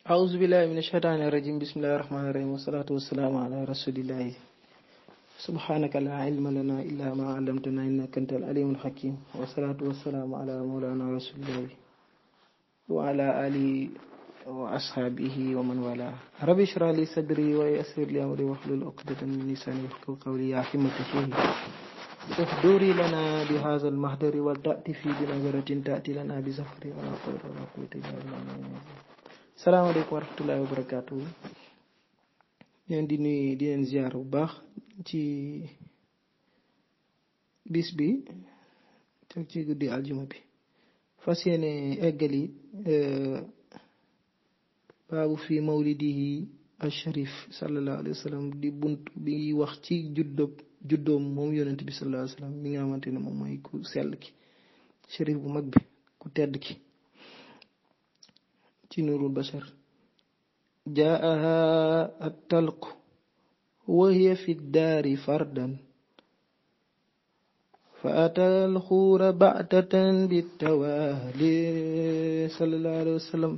أعوذ بالله من الشيطان الرجيم بسم الله الرحمن الرحيم والصلاة والسلام على رسول الله سبحانك لا علم لنا إلا ما علمتنا إنك أنت العليم الحكيم والصلاة والسلام على مولانا رسول الله وعلى آله وأصحابه ومن والاه رب اشرح لي صدري ويسر لي أمري واحلل عقدة من لساني يفقهوا قولي يا حمة الشيخ احضري لنا بهذا المحضر والتأتي في بنظرة تأتي لنا بزفر ولا قول ولا قوة إلا بالله salaamaaleykum wa rahmatullahi wa barakaatu leen di nuyu di leen ziar bu baax ci bis bi teg ci guddi aljuma bi fas yéene eggali baabu fi mawlidihi al-sharif sallallahu alayhi wa sallam di bunt bi wax ci juddóob juddoom moom yonent bi sallallahu alayhi wa sallam mi nga xamante ne moom mooy ku sell ki sharif bu mag bi ku tedd ki ci nurul bashar jaaha attalq wa hiya fi daari fardan fa ata alxuura baatatan bitawali sallallahu alayhi wa sallam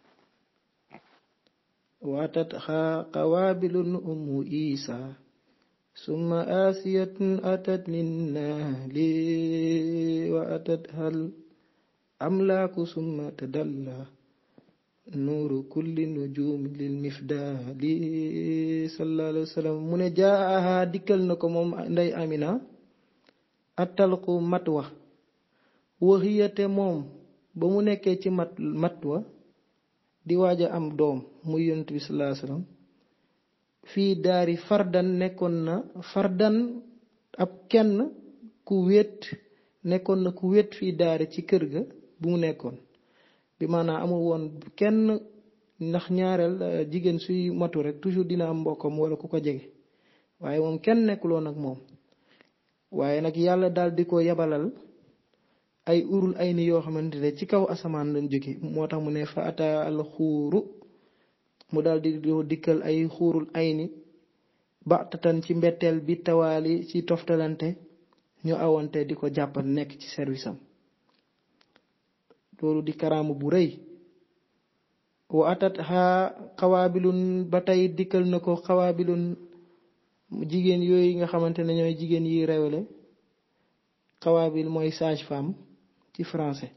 waatatha qawaabilun ummu isa summa asiyatun atat linnaali wa atatha al amlaaku summa tadalla nuuru kulli nujumi lil mifdaali sallallahu alayhi wa sallam mu ne jaaha dikkal na ko moom ndey amina attalqu mat wa waxiyate moom ba mu nekkee ci mat mat wa di waaj a am doom muy yonent bi sallallahu alayhi wa sallam fii daari fardan nekkoon na fardan ab kenn ku wéet nekkoon na ku wéet fii daari ci kër ga bu mu nekkoon bi maanaam amul woon kenn ndax ñaareel jigéen suy matu rek toujours dina am mbokkam wala ku ko jege waaye moom kenn nekkuloon ak moom waaye nag yàlla daal di ko yabalal ay urul ay ni yoo xamante ne ci kaw asamaan lañ jóge moo tax mu ne fa ata al xuuru mu daal di dikkal ay xuurul ay ni baxtatan ci mbetteel bi tawaali ci toftalante ñu awante di ko jàppal nekk ci service am loolu di karaama bu rëy wa atat xaa xawaabilun ba tey dikkal na ko xawaabilun jigéen yooyu nga xamante ne ñooy jigéen yi rewele xawaabil mooy sage femme ci français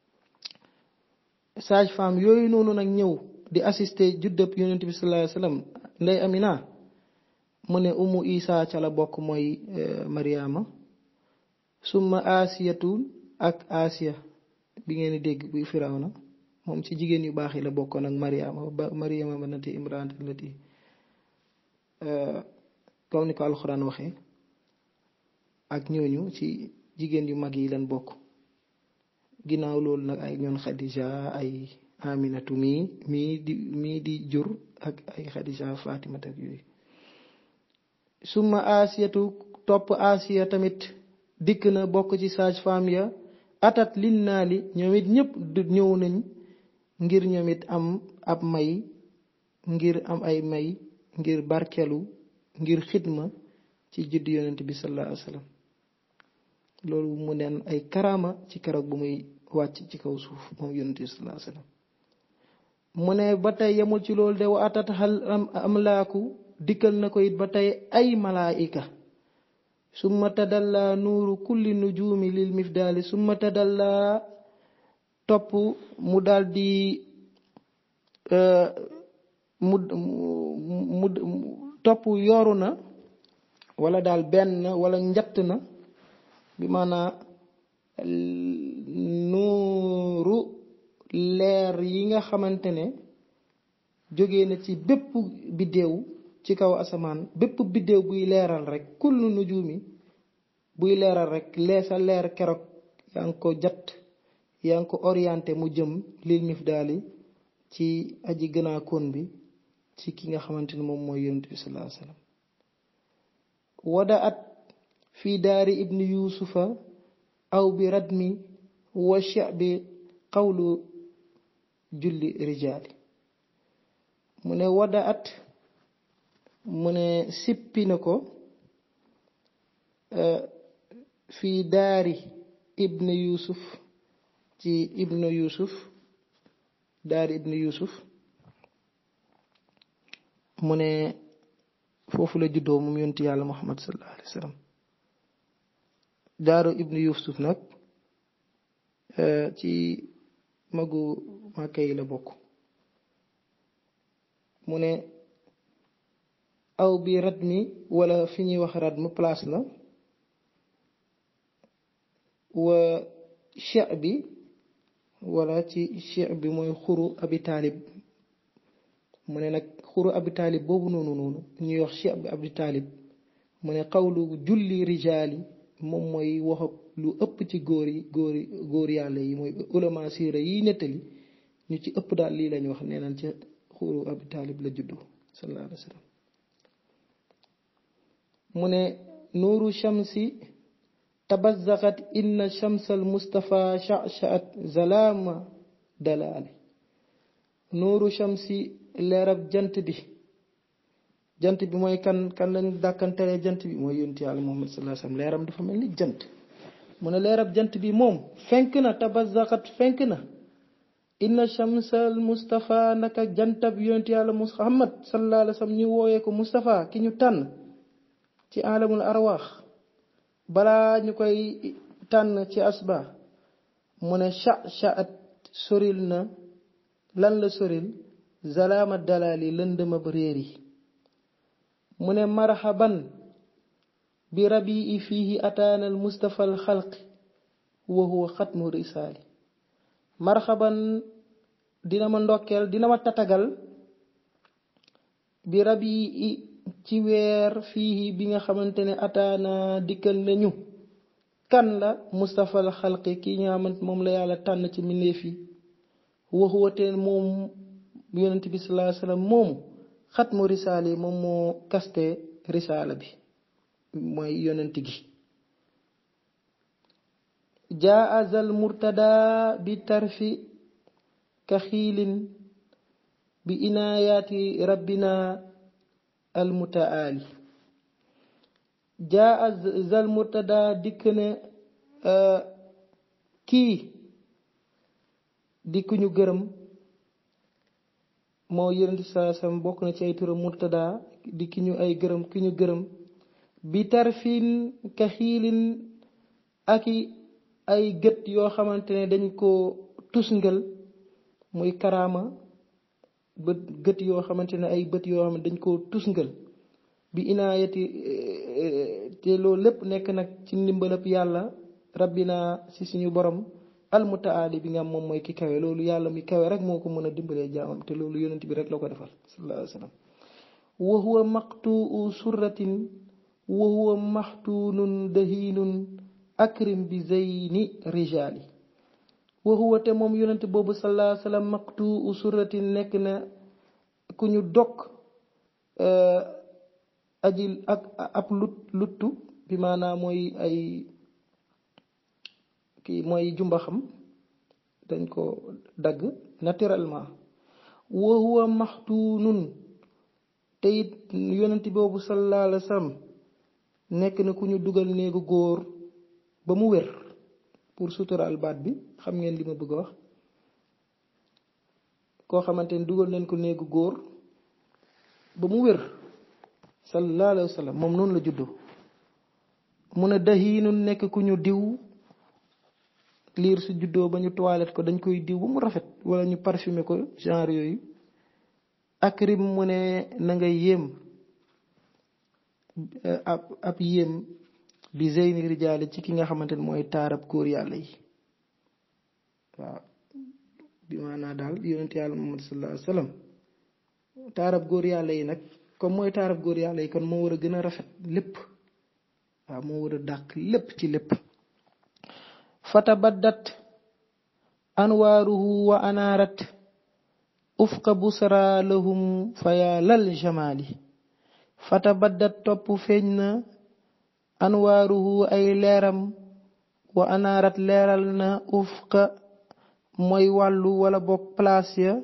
sage femme yooyu noonu nag ñëw di assister juddëb yonent bi sallallahu alayhi wasallam ndey amina mu ne umu isa ca la bokk mooy mariama summa asiyatu ak asiya bi ngeen di dégg buy firawna moom ci jigéen yu baax yi la bokkoon ak mariama ba mariama banati imran allati comme ni ko alxuraan waxee ak ñooñu ci jigéen yu mag yi leen bokk ginnaaw loolu nag ay ñoon xadija ay aminatu mii mii di mii di jur ak ay xadija fatimata ak yooyu summa asiyatu topp asiya tamit dikk na bokk ci sage femme ya atat lin naa li ñoom it ñëpp ñëw nañ ngir ñoom it am ab may ngir am ay may ngir barkelu ngir xidma ci judd yonent bi sallallahu alayhi wa sallam loolu mu neen ay karama ci keroog bu muy wàcc ci kaw suuf moom yonent bi sallallahu alayhi wa sallam mu ne ba tey yemul ci loolu de wa atat xal amlaaku dikkal na ko it ba tey ay malaayika summa tadalla nuuru kulli nujumi lil mifdaali summa tadalla topp mu daldi mu mu topp yoru na wala daal benn wala njatt na bi maanaa nuuru leer yi nga xamante ne jóge na ci bépp biddéew ci kaw asamaan bépp biddéew buy leeral rek kullu nujumi buy leeral rek lee sa leer keroog yaa ngi ko jat yaa ngi ko orienté mu jëm lil mifdaali ci aji gënaa koon bi ci ki nga xamante ne moom mooy yonent bi sallallahu alayhi wasallam wada at fii daari ibni yusufa aw bi radmi wa sha'bi qawlu julli rijaali mu ne wada at mu ne sippi na ko fii daari ibn yusuf ci ibnu yusuf daari ibnu yusuf mu ne foofu la juddoo moom yonti yàlla muhammad sallallahu alayhi wa sallam jaaro ibnu yusuf nag ci magu màkka yi la bokk mu ne aw bi rat mi wala fi ñuy wax rat mu place la wa cheikh bi wala ci cheikh bi mooy xuru abi taalib mu ne nag xuru abi taalib boobu noonu noonu ñuy wax cheikh bi abi taalib mu ne xawlu julli rijaali moom mooy wax lu ëpp ci góor yi góor yi góor yàlla yi mooy ulama siira yi nettali ñu ci ëpp daal lii lañu wax nee nañ ca xuru abi taalib la juddu sallallahu alayhi wa sallam mu ne nuuru shamsi tabazaxat inna shamsal mustafa shashaat zalaama dalaali nuuru shamsi leerab jant bi jant bi mooy kan kan lañ dàkkantelee jant bi mooy yonent yàlla muhammad sallallahu alayhi wasallam leeram dafa mel ni jant mu ne leerab jant bi moom fenk na tabazaxat fenk na inna shamsal mustafa naka jantab yonent yàlla muhammad sallallahu alayhi wasallam ñu wooyee ko mustafa ki ñu tànn ci alamul arwaax balaa ñu koy tànn ci asba mu ne cha chaat soril na lan la soril zalaama dalaali lëndëma ba réer yi mu ne marhaban bi rabii fiihi ataana al mustafa al xalqi wa huwa xatmu risaali marhaban dina ma ndokkeel dina ma tatagal bi rabii ci weer fii bi nga xamante ne ataana dikkal nañu kan la Mustafa al xalqi kii nga xamante moom la yàlla tànn ci mbindeef yi waxuwateen moom yonent bi sallallahu alayhi wasallam moomu xatmu risaala yi moom moo kaste risaala bi mooy yonent gi jaa azal murtada bi tarfi ka xiilin bi inaayaati rabbina almutaali jaa zal murtada dikk ne kii di ku ñu gërëm moo yonent saa sam bokk na ci ay turam murtada di ki ñu ay gërëm ki ñu gërëm bi tarfin ka xiilin ak ay gët yoo xamante ne dañ ko tusngal muy karaama bët gët yoo xamante ne ay bët yoo xam ne dañ ko tusngal bi inaayati te loolu lépp nekk nag ci ndimbalab yàlla rabbina si suñu borom almutaali bi nga am moom mooy ki kawe loolu yàlla mi kawe rek moo ko mën a dimbalee jaamam te loolu yonent bi rek la ko defal sallallahu alayhi wa sallam wa huwa maqtuu surratin wa huwa maxtuunun dahiinun akrim bi zeyni rijaali wa huwa te moom yonent boobu sallallahu alayhi wa sallam maqtuu surratin nekk na ku ñu dog aji ak ab lut luttu bi maanaam mooy ay kii mooy jumba xam dañ ko dagg naturellement wa huwa maxtuunun te it yonent boobu sallallahu alayhi wa sallam nekk na ku ñu dugal néegu góor ba mu wér pour suturaal baat bi xam ngeen li ma bëgg a wax koo xamante ni dugal nañ ko néegu góor ba mu wér sallallahu alayhi wa sallam moom noonu la juddoo mu ne dahiinu nekk ku ñu diw liir su juddoo ba ñu toilette ko dañ koy diw ba mu rafet wala ñu parfumer ko genre yooyu akrim mu ne na nga yéem ab ab yéem bi zeyni rijaali ci ki nga xamante ne mooy taarab góor yàlla yi waaw bi maanaa daal yonent yàlla muhammad sallallahu alayhi wa sallam taarab góor yàlla yi nag comme mooy taarab góor yàlla yi kon moo war a gën a rafet lépp waaw moo war a dàq lépp ci lépp fatabaddat anwaaruhu wa anaarat ufqa busra lahum faya lal jamaali fatabaddat topp feeñ na anwaaruhu ay leeram wa anaarat leeral na ufqa mooy wàllu wala bokk place ya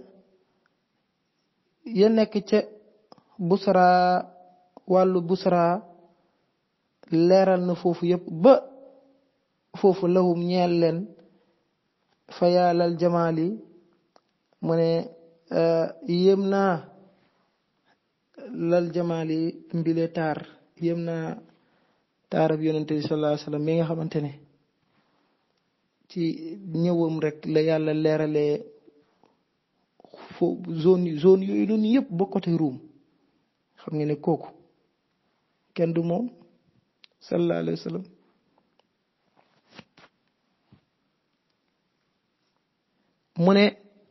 ya nekk ca busra wàllu busra leeral na foofu yépp ba foofu lahum ñeel leen fa yaalal jamaali mu ne yéem naa lal jamaali mbile taar yëm naa taarab yonente bi sallallahu alayhi wasallam mi nga xamante ne ci ñëwam rek la yàlla leeralee fo zone zone yooyu noonu yëpp ba côté Ruum xam nga ne kooku kenn du moom sallallahu alayhi wa sallam mu ne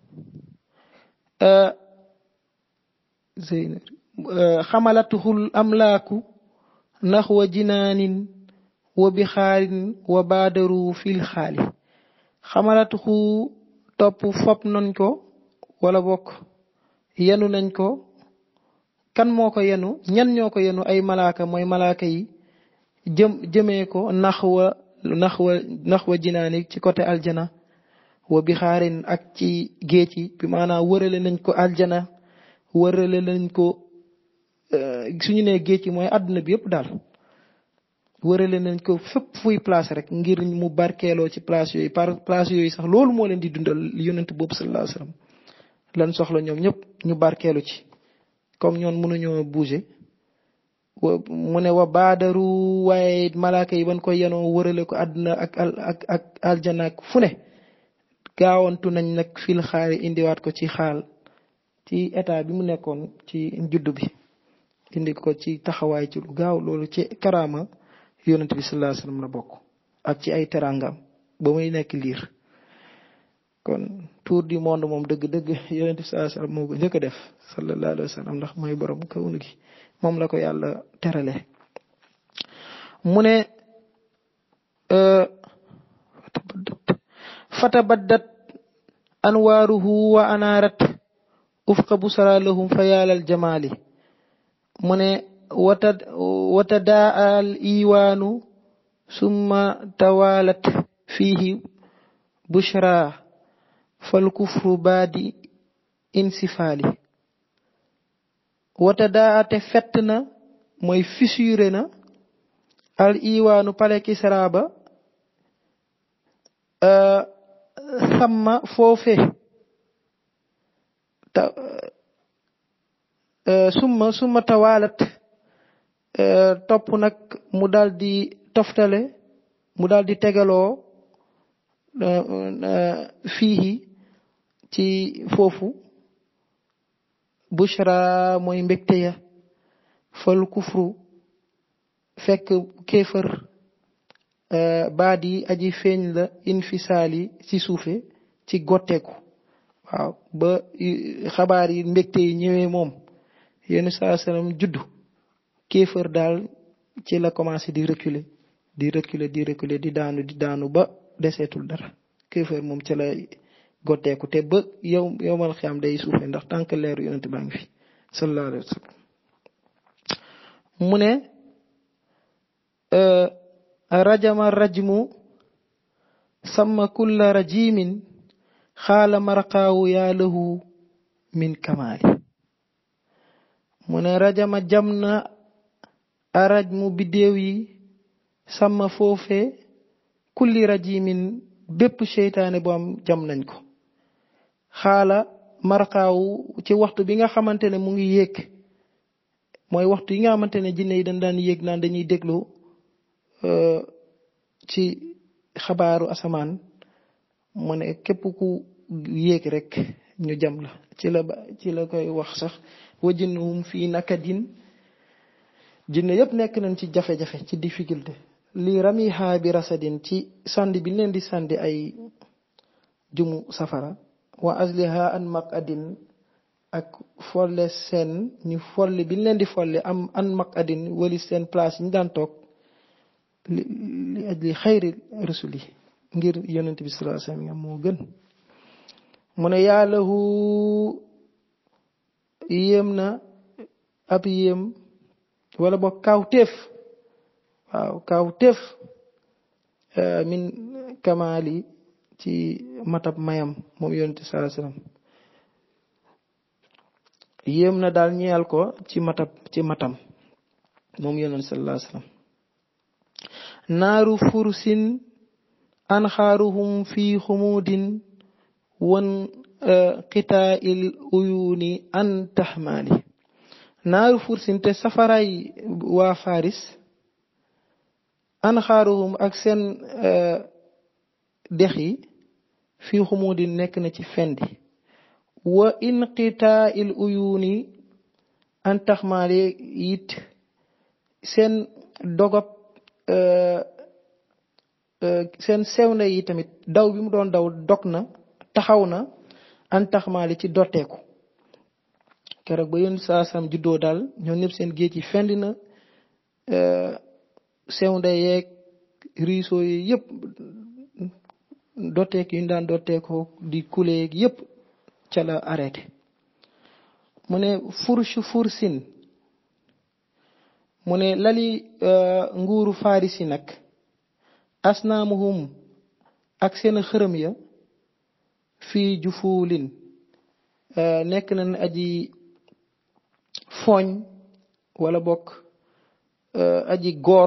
xamalatuhul amlaaku naxwa jinaanin wa bixaarin wa baadaru fil xaali xamalatuhu topp fop nañ ko wala bokk yenu nañ ko kan moo ko yenu ñan ñoo ko yenu ay malaaka mooy malaaka yi jëm jëmee ko naxwa naxwa naxwa jinaani ci côté aljana wa bixaarin ak ci géej yi bi maanaam wërale nañ ko aljana wërale nañ ko suñu nee géej yi mooy àdduna bi yëpp daal wërale nañ ko fépp fuy place rek ngir mu barkeeloo ci place yooyu par place yooyu sax loolu moo leen di dundal yonent boobu sallallahu alayhi wasallam lan soxla ñoom ñëpp ñu barkeelu ci comme ñoon mënuñoo bouger mu ne wa baadaru waaye malaaka yi ban ko yenoo wërale ko àdduna ak ak ak aljana ak fu ne gaawantu nañ nag fil xaari indiwaat ko ci xaal ci état bi mu nekkoon ci juddu bi indi ko ci taxawaay ci lu gaaw loolu ci karaama yonent bi sallallahu alayhi wasallam la bokk ak ci ay terangam ba muy nekk liir kon tour du monde moom dëgg-dëgg yonent bi sallallahu alayhi wasallam moo ko njëkk a def sallallahu alayhi wasallam ndax mooy borom kawnu gi moom la ko yàlla terale mu ne fatabaddat anwaaruhu wa anaarat ufqa busara lahum fa yaalal jamaali mu ne watadaa al iwaanu summa tawalat fiihi bushra fal kufru baadi insifaali watadaa te fett na mooy fissuré na al iwaanu pale kisra ba samma foofe ta summa summa tawalat topp nag mu daal di toftale mu daal di tegaloo fii ci foofu bushra mooy mbégte ya fal kufru fekk kéefër baat yi aji feeñ la infisaali ci suufe ci gotteeku waaw ba xabaar yi mbégte yi ñëwee moom yenn saa salaam juddu kéefër daal ci la commencé di reculer di reculer di reculer di daanu di daanu ba deseetul dara kéefër moom ci la gotteeku te ba yow yowmal xiyaam day suufe ndax tànk leeru yonent baa ngi fi sallallahu alayhi wa sallam mu ne rajama rajmu sama kulla rajimin xaala marqaawu yaa lahu min kamaali mu ne rajama jam na arajmu biddéew yi sama foofe kulli rajimin bépp seytaane bu am jam nañ ko xaala marqaawu ci waxtu bi nga xamante ne mu ngi yéeg mooy waxtu yi nga xamante ne jinne yi dañ daan yéeg naan dañuy déglu ci xabaaru asamaan mu ne képp ku yéeg rek ñu jam la ci la ci la koy wax sax wajinhum fii nakadin jinne yëpp nekk nañ ci jafe-jafe ci difficulté lii ramiha bi rasadin ci sandi bi leen di sandi ay jumu safara wa asliha an maqadin ak folle seen ñu folli bi leen di folli am an maqadin wali seen place yi ñu daan toog li ajli xayri rusuli ngir yonent bi sallallahu alayhi wasallam moo gën mu ne yaalahu yéem na ab yéem wala boog kaaw téef waaw kaaw téef min kamaali ci matab mayam moom yonent bi sallallahu alayhi wasallam yéem na daal ñeyal ko ci matab ci matam moom yonent sallallahu alayhi wasallam naaru fursin anxaaruhum fi xumuudin wan qitaa il uyuuni an taxmaali naaru fursin te safaray waa faris anxaaruhum ak seen dex yi fii xumudi nekk na ci fendi wa inqitaa il uyuuni an taxmaale it seen dogop seen sewnde yi tamit daw bi mu doon daw dog na taxaw na an taxmaale ci dotteeku keroog ba yoon saa sam juddoo daal ñoom ñëpp seen géej yi fendi na sewnde yeeg riiso yi yëpp dotteek yu ñu daan dotteekoo di kuleeg yëpp ca la arrêté mu ne fursu fursin mu ne lali nguuru farisi nag asnaamuhum ak seen xërëm ya fii jufuulin nekk nañ aji fooñ wala bokk aji góor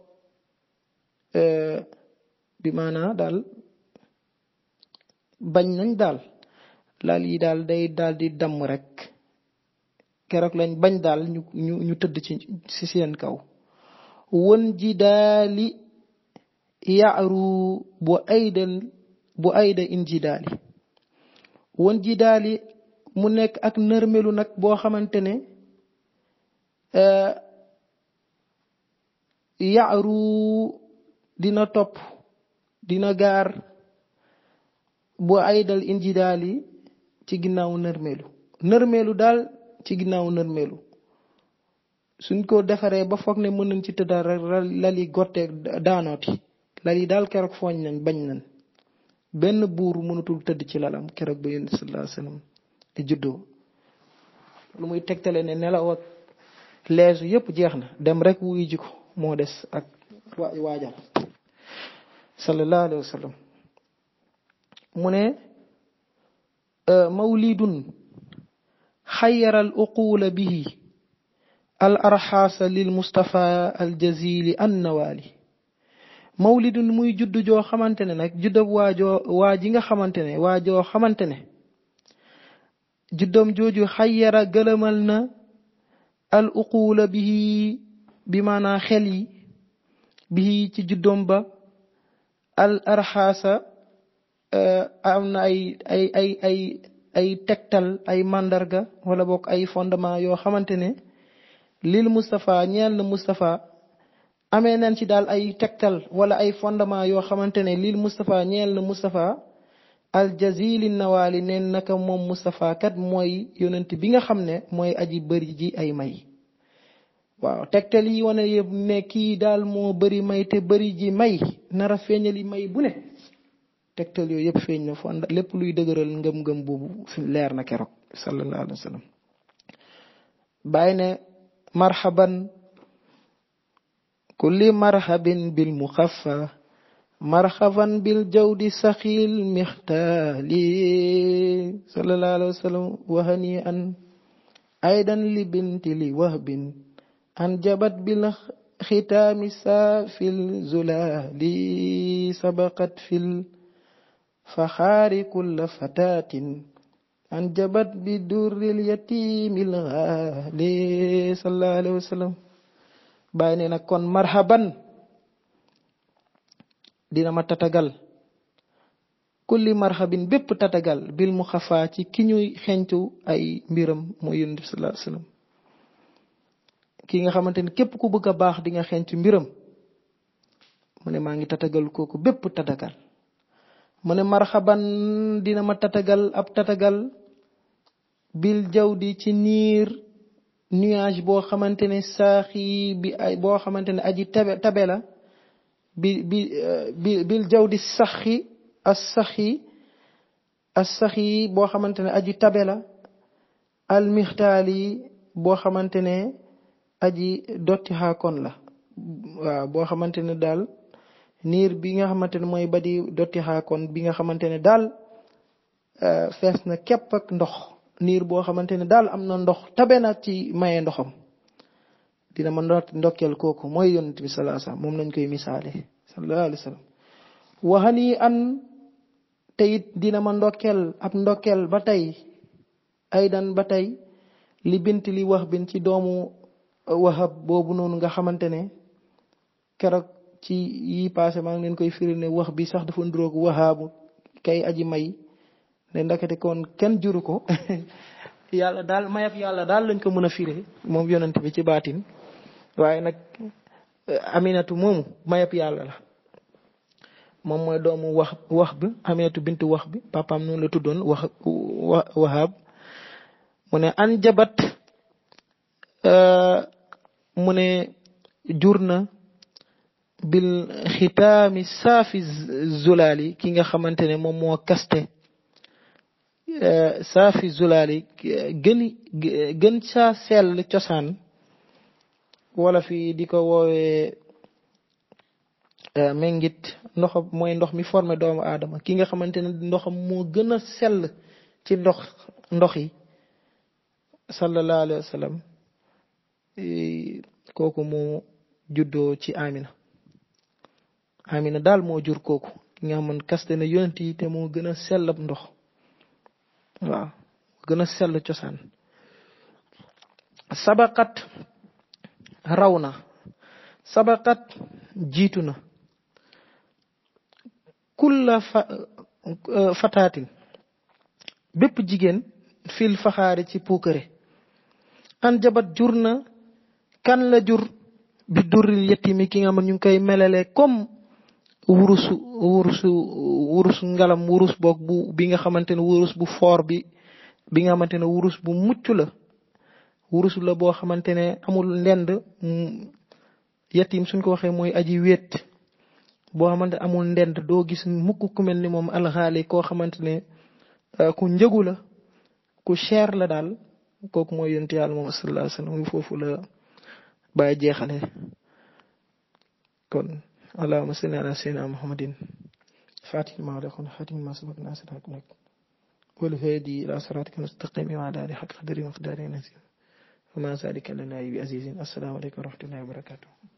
bi maanaa daal bañ nañ daal lal yi daal day daal di damm rek keroog lañ bañ daal ñu ñu ñu tëdd ci ci seen kaw won ji daali yaaru bu aydal bu ayda in ji daali won ji daali mu nekk ak nërmelu nag boo xamante ne yaaru dina topp dina gaar bu aydal in ji daali ci ginnaaw nërmelu nërmelu daal ci ginnaaw nërmelu suñ ko defaree ba foog ne mën nañ ci tëddal rek lali gotteeg daanooti lali daal keroog fooñ nañ bañ nañ benn buur mënatul tëdd ci lalam keroog ba yonent sallallahu alayhi wasallam di juddoo lu muy tegtale ne nelaw ak leesu yépp jeex na dem rek wuyu ji ko moo des ak waajal sallallahu alayhi wasallam mu ne mawlidun xayaral uquula bihi al arxaasa lil mustafa al jazili an nawaali mawlidun muy judd joo xamante ne nag juddab waajoo waa ji nga xamante ne waajoo xamante ne juddam jooju xayara gëlëmal na al uquula bihi bi maanaa xel yi bihi ci juddom ba al arxaasa am na ay ay ay ay ay tegtal ay màndarga wala bokk ay fondement yoo xamante ne lil Moustapha ñeel na Moustapha amee nañ ci daal ay tegtal wala ay fondement yoo xamante ne lil Moustapha ñeel na Moustapha al jazili nawaali neen naka moom Moustapha kat mooy yonent bi nga xam ne mooy aji bëri ji ay may waaw tegtal yi wane yëpp ne kii daal moo bëri may te bëri ji may nara feeñali may bu ne tegtal yooyu yëpp feeñ na fa lépp luy dëgëral ngëm-ngëm boobu fi leer na keroog sallallahu alayhi wa sallam bàyyi ne marhaban kulli marhabin bil muxaffa marhaban bil jawdi saxil mixtaali sallallahu alayhi wa sallam wahani an aydan li binti li wahbin an jabat bil xitaami saa fil zulali sabaqat fil faxaari kulla fataatin anjabat bi durril yatiimil xaali sallallahu alayhi wa sallam bàyyi ne nag kon marhaban dina ma tatagal kulli marhabin bépp tatagal bil mu xafaa ci ki ñuy xencu ay mbiram mooy yonent bi sallallahu alayhi wa sallam ki nga xamante ne képp ku bëgg a baax di nga xencu mbiram mu ne maa ngi tatagal kooku bépp tatagal mu ne marxaban dina ma tatagal ab tatagal bil jawdi ci niir nuage boo xamante ne saaxi bi ay boo xamante ne aji tabe tabe la bi bi bi bil jawdi saxi as saxi as saxi boo xamante ne aji tabe la al mixtaali boo xamante ne aji dotti xaakon la waaw boo xamante ne daal niir bi nga xamante ne mooy badi dotti xaakon bi nga xamante ne daal fees na képp ak ndox niir boo xamante ne daal am na ndox tabe na ci maye ndoxam dina ma ndokkeel kooku mooy yonent bi sallallahu alayhi wasallam moom lañ koy misaale sallallahu alayhi wasallam waxani an te it dina ma ndokkeel ab ndokkeel ba tey aydan ba tey li bint li wax bin ci doomu wahab boobu noonu nga xamante ne keroog ci yi passé maa ngi leen koy firi ne wax bi sax dafa nduroog wahaabu kay aji may ne ndakate kon kenn juru ko yàlla daal mayab yàlla daal lañ ko mën a firé moom yonent bi ci baatin waaye nag aminatu moomu mayab yàlla la moom mooy doomu wax wax bi aminatu bintu wax bi papaam noonu la tuddoon wax wahab mu ne an jabat mu ne jur na bil xitaami saafi zulaali ki nga xamante ne moom moo kaste saafi zulaali gën gën saa sell cosaan wala fi di ko woowee méngit ndox mooy ndox mi formé doomu aadama ki nga xamante ne ndoxam moo gën a sell ci ndox ndox yi sallallahu alayhi wa sallam kooku moo juddoo ci Amina Amina daal moo jur kooku ki nga xam kaste na yonent yi te moo gën a sell ab ndox waaw gën a sell cosaan sabaqat raw na sabaqat jiitu na kulla fa fataatin bépp jigéen fil faxaari ci puukare an jabat jur na kan la jur bi durril yetimi ki nga xam ñu ngi koy melale comme wurusu wurusu wurus ngalam wurus boog bu bi nga xamante ne wurus bu foor bi bi nga xamante ne wurus bu mucc la wurus la boo xamante ne amul ndend yetim suñ ko waxee mooy aji wéet boo xamante amul ndend doo gis mukk ku mel ni moom alxaali koo xamante ne ku njëgu la ku cher la daal kooku mooy yonent yàlla moom sallallahu alayhi wasallam foofu la bàyyi jeexale kon allahumma salli ala sayyidina muhammadin fatih ma lakon khatim ma sabaq nasir haknak wal hadi ila siratika mustaqim wa ala alihi haqq qadri wa miqdari nazim وما ذلك لنا بعزيز السلام عليكم ورحمة الله وبركاته